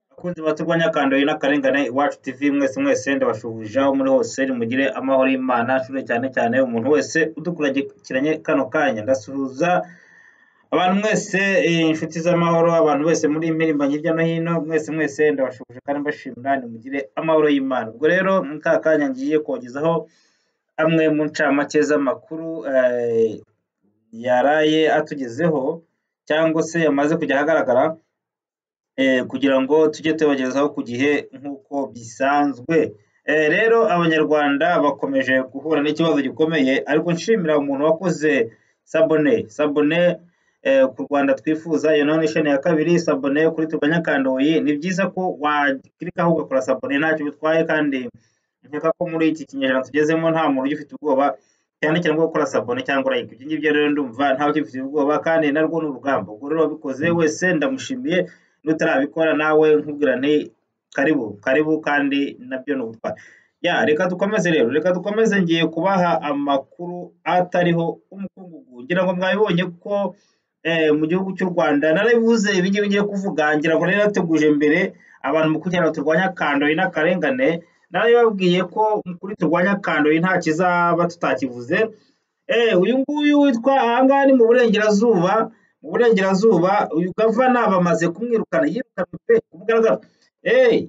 Bakunzi bacu b'abanyakandayo n'akarengane, Iwacu TV mwese mwese ndabashuhuje aho muri hose, nimugire amahoro y'Imana, nshimire cyane cyane umuntu wese udukurikiranye kano kanya. Ndasuhuza abantu mwese, inshuti z'amahoro, abantu bose muri mirimo hirya no hino, mwese mwese ndabashuhuje kandi mbashimira, nimugire amahoro y'Imana. Ubwo rero muri ka kanya ngiye kubagezaho amwe mu ncamake z'amakuru yaraye atugezeho cyangwa se yamaze kujya ahagaragara kugira ngo tujye tubagezaho ku gihe nk'uko bisanzwe. Rero abanyarwanda bakomeje guhura n'ikibazo gikomeye ariko nshimira umuntu wakoze sabune, sabune ku Rwanda twifuza iyo noneho isheni ya kabiri, sabune kuri turwanye akandoyi, ni byiza ko wakirikaho ugakora sabune ntacyo bitwaye kandi nkeka ko muri iki kinyejana tugezemo nta muntu ugifite ubwoba cyane cyane bwo gukora sabune cyangwa urayika. Ibyo ngibyo rero ndumva ntawe ukifitiye ubwoba kandi narwo ni urugamba. Ubwo rero uwabikoze wese ndamushimiye, nutarabikora nawe nkubwira nti karibu, karibu kandi nabyo ni ubutwari. Ya reka dukomeze rero, reka dukomeze ngiye kubaha amakuru atariho umukungugu. Ngira ngo mwabibonye ko mu gihugu cy'u Rwanda narabivuze ibi ngibi ngiye kuvuga, ngira ngo nari nateguje mbere abantu mu kugira ngo turwanye akandoyi n'akarengane, narababwiye ko kuri turwanye akandoyi nta kizaba tutakivuze, uyu nguyu witwa aha ngaha ni mu Burengerazuba, mu Burengerazuba uyu gavana bamaze kumwirukana, yirukanwe pe ku mugaragaro.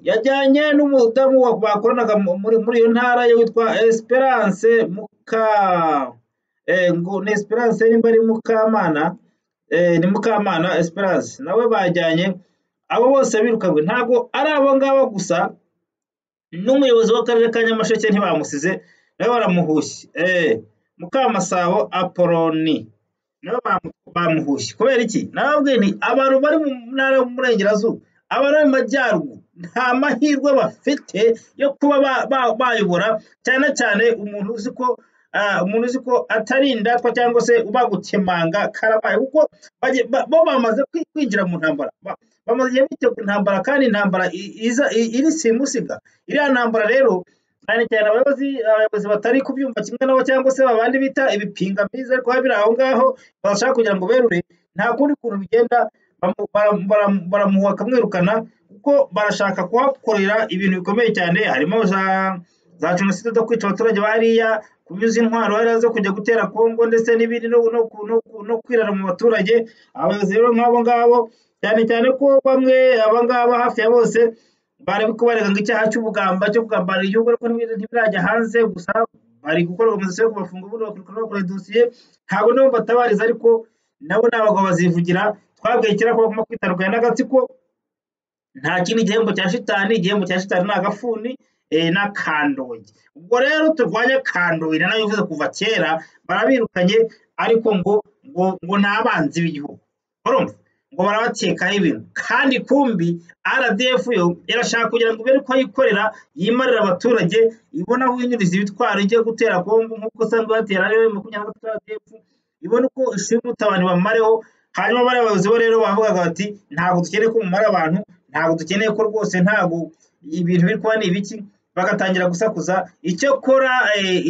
Yajyanye n'umudamu bakoranaga muri iyo ntara ye witwa Esperance Muka, ngo ni Esperance nimba ari Mukamana, ni Mukamana Esperance, nawe bajyanye, abo bose birukanwe, ntabwo ari abo ngabo gusa, n'umuyobozi w'akarere ka Nyamasheke ntibamusize, nawe baramuhushye. Mukamasabo Apoloni nawe bamuhushye, kubera iki? Nababwiye nti abantu bari mu ntara y'Uburengerazuba, abari mu Majyaruguru nta mahirwe bafite yo kuba bayobora, cyane cyane umuntu uzi ko umuntu uzi ko atari indatwa cyangwa se ubagukemanga karabaye, kuko bo bamaze kwinjira mu ntambara, bamaze igihe bitegura intambara kandi intambara iri simusiga. Iriya ntambara rero cyane cyane abayobozi batari kubyumva kimwe nabo cyangwa se babandi bita ibipingamizi ariko biba biri aho ngaho bashaka kugira ngo berure, nta kundi kuntu bigenda baramuhuha bakamwirukana kuko barashaka kuhakorera ibintu bikomeye cyane, harimo za jenoside zo kwica abaturage ba hariya, kunyuza intwaro hariya zo kujya gutera Kongo ndetse n'ibindi no kwirara mu baturage, abayobozi rero nk'abo ngabo cyane cyane ko bamwe aba ngaba hafi ya bose bari kubarega ngo icyaha cy'ubugamba cyo kugambanira igihugu ariko ntibirajya hanze, gusa bari gukora organizasiyo yo kubafunga ubundi bakurikirana bakora dosiye, ntabwo nibo batabariza ariko nabo ni abagabo bazivugira, twabwiye kera ko bagomba kwitandukanya n'agatsiko, nta kindi gihembo cya shitani, igihembo cya shitani ni agafuni n'akandoyi. Ubwo rero turwanye akandoyi nanabivuze kuva kera, barabirukanye ariko ngo ngo ni abanzi b'igihugu, urumva? ngo barabakekaho ibintu kandi kumbi RDF yo irashaka kugira ngo ibere uko yikorera, yimarira abaturage, ibone aho inyuriza ibitwaro ijye gutera Kongo nk'uko isanzwe ibatera ari yo makumyabiri na gatatu RDF, ibone uko ishimuta abantu bamareho, hanyuma bariya bayobozi bo rero bavugaga bati ntabwo dukeneye ko mumara abantu, ntabwo dukeneye ko rwose ntabwo ibintu biri kuba ni ibiki, bagatangira gusakuza, icyakora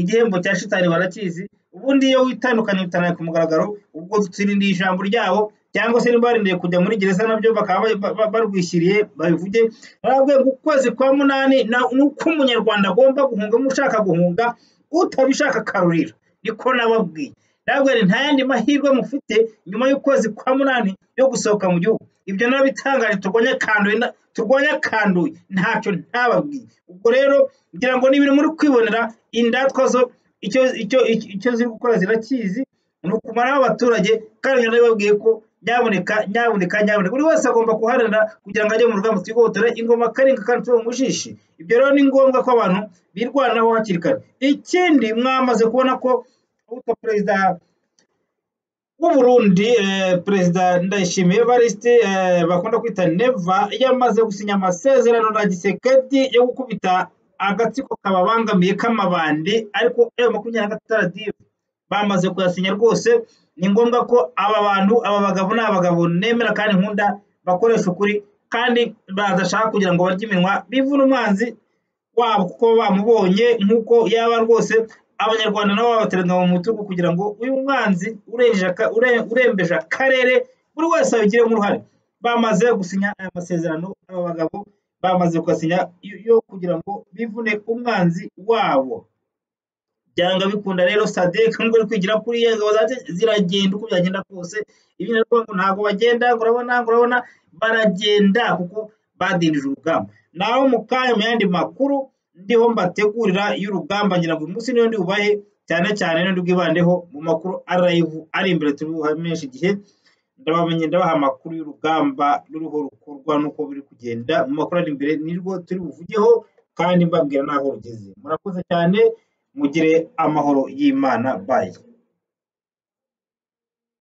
igihembo cya shitani barakizi, ubundi iyo witandukanye bitanaye ku mugaragaro, ubwo dutsindira ijambo ryabo cyangwa se niba barindiriye kujya muri gereza nabyo bakaba barwishyiriye babivuge, narababwiye ngo ukwezi kwa munani ni uko umunyarwanda agomba guhunga, ushaka guhunga, utabishaka akarurira, niko nababwiye. Narababwiye nti nta yandi mahirwe mufite nyuma y'ukwezi kwa munani yo gusohoka mu gihugu, ibyo narabitangaje turwanye akandoyi, turwanye akandoyi ntacyo ntababwiye. Ubwo rero ngira ngo ni ibintu muri kwibonera, indatwa zo icyo ziri gukora zirakizi, ni ukumaraho abaturage kandi narabibabwiye ko nyaboneka nyaboneka nyaboneka buri wese agomba kuharanira kugira ngo ajye mu rugamba twigobotere ingoma karinga kandi tuve mu mushishi. Ibyo rero ni ngombwa ko abantu birwanaho hakiri kare. Ikindi mwamaze kubona ko uwitwa perezida w'u Burundi, perezida Ndayishimiye Evariste bakunda kwita Neva, yamaze gusinya amasezerano na Gisekedi yo gukubita agatsiko kababangamiye k'amabandi ariko M makumyabiri na gatatu RDF bamaze kuyasinya rwose, ni ngombwa ko aba bantu aba bagabo ni abagabo nemera kandi nkunda bakoresha ukuri kandi badashaka kugira ngo barye iminwa bivune umwanzi wabo kuko bamubonye nk'uko yaba rwose, abanyarwanda nabo babateranya mu mutugu kugira ngo uyu mwanzi urembeje akarere buri wese abigiremo uruhare. Bamaze gusinya aya masezerano aba bagabo bamaze kugasinya yo kugira ngo bivune umwanzi wabo byanga bikunda rero sadek nubwo ari kwigira kuri ye ingabo zacu ziragenda uko byagenda kose ibindi ariko ngo ntabwo bagenda ngo urabona ngo urabona baragenda kuko badindije urugamba naho mu kanya mu yandi makuru ndiho mbategurira y'urugamba ngira ngo uyu munsi niyo ndibubahe cyane cyane niyo ndibwibandeho mu makuru arayivu ari imbere turi buhamenyeshe igihe ndabamenye ndabaha amakuru y'urugamba ruriho rukorwa n'uko biri kugenda mu makuru ari imbere nirwo turi buvugeho kandi mbabwira n'aho rugeze murakoze cyane mugire amahoro y'imana bayi